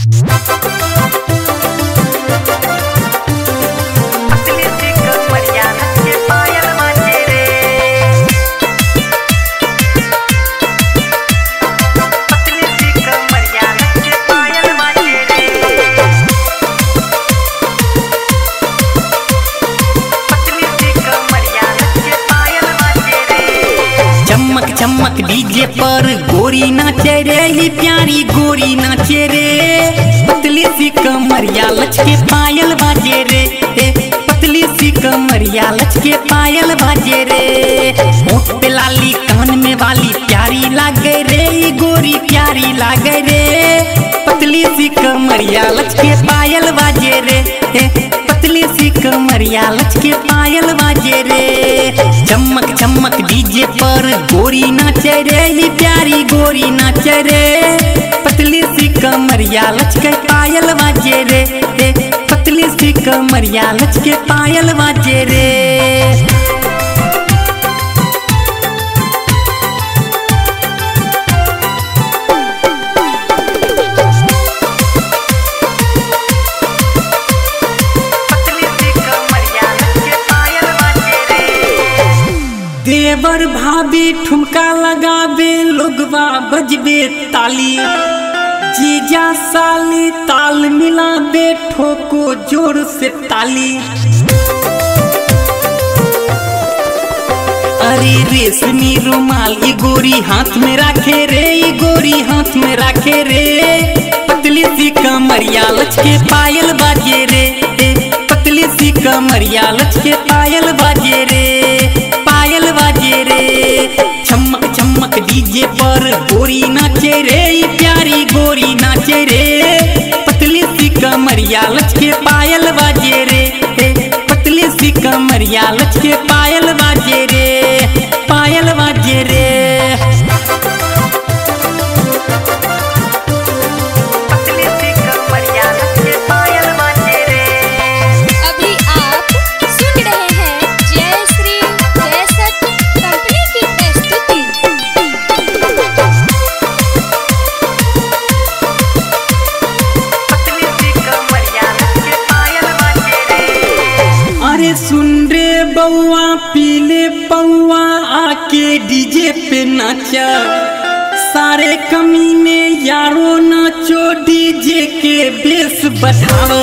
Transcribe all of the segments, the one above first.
चमक डीजे पर गोरी नाचे रे ही प्यारी गोरी नाचे रे पतली सी कमरिया लचके पायल बाजे रे ए, पतली सी कमरिया लचके पायल बाजे रे होठ पे लाली कान में वाली प्यारी लागे रे ई गोरी प्यारी लागे रे पतली सी कमरिया लचके पायल बाजे रे ए, पतली सी कमरिया लचके पायल बाजे रे चमक चमक डीजे पर गोरी नाचे रे ही प्यारी गोरी नाचे रे पतली सी कमरिया लचके पायल बाजे रे ए, पतली सी कमरिया लचके पायल बाजे रे देवर भाभी ठुमका लगावे लोगवा बजबे ताली जीजा साली ताल मिलाबे ठोको जोर से ताली अरे रेशमी रुमाल ये गोरी हाथ में राखे रे ये गोरी हाथ में राखे रे पतली सी कमरिया लचके पायल बाजे रे ए, पतली सी कमरिया लचके पायल बाजे रे पायल बाजे रे चमक चमक डीजे पर गोरी नाचे रे ये प्यारी गोरी नाचे रे पतली सी कमरिया लचके पायल बाजे रे ए, पतली सी कमरिया लचके पायल बाजे रे पायल बाजे रे अभी आप सुन रहे हैं जय श्री जयसत कंपनी की प्रस्तुति अरे सुन रे बउआ पीले पौआ आके डीजे पे नाचा सारे कमीने यारो नाचो डीजे के बेस बढ़ाव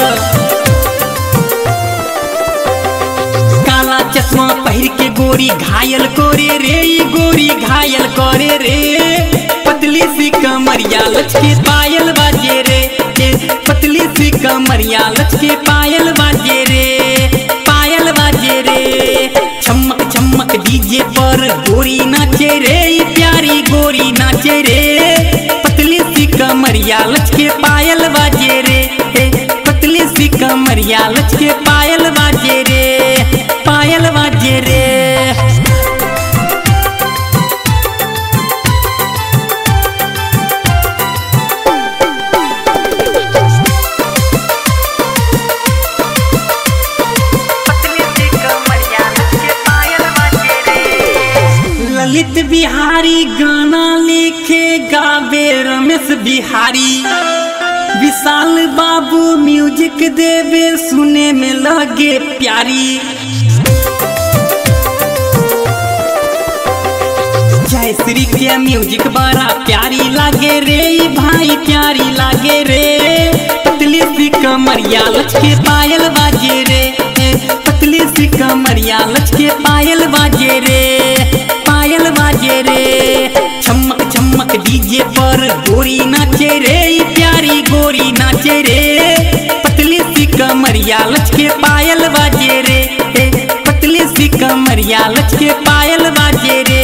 काला चश्मा पहिर के गोरी घायल करे रे ई गोरी घायल करे रे पतली सी कमरिया लचके पायल बाजे रे ए, पतली सी कमरिया लचके पायल बाजे रे पायल बाजे रे चमक चमक डीजे पर गोरी नाचे रे ई प्यारी गोरी नाचे रे पतली सी कमरिया लचके पायल बाजे रे ए, पतली सी कमरिया लचके पायल बाजे रे पायल बाजे रे ललित बिहारी गाना लिखे गावे रमेश बिहारी विशाल बाबू म्यूजिक देवे सुने में लगे प्यारी जय श्री के म्यूजिक बड़ा प्यारी लागे रे ई भाई प्यारी लागे रे पतली सी कमरिया लचके पायल बाजे रे ए, पतली सी कमरिया लचके पायल बाजे रे पायल बाजे रे चमक चमक डीजे पर गोरी नाचे रे ई प्यारी गोरी नाचे रे पतली सी कमरिया लचके पायल बाजे रे ए, पतली सी कमरिया लचके पायल बाजे रे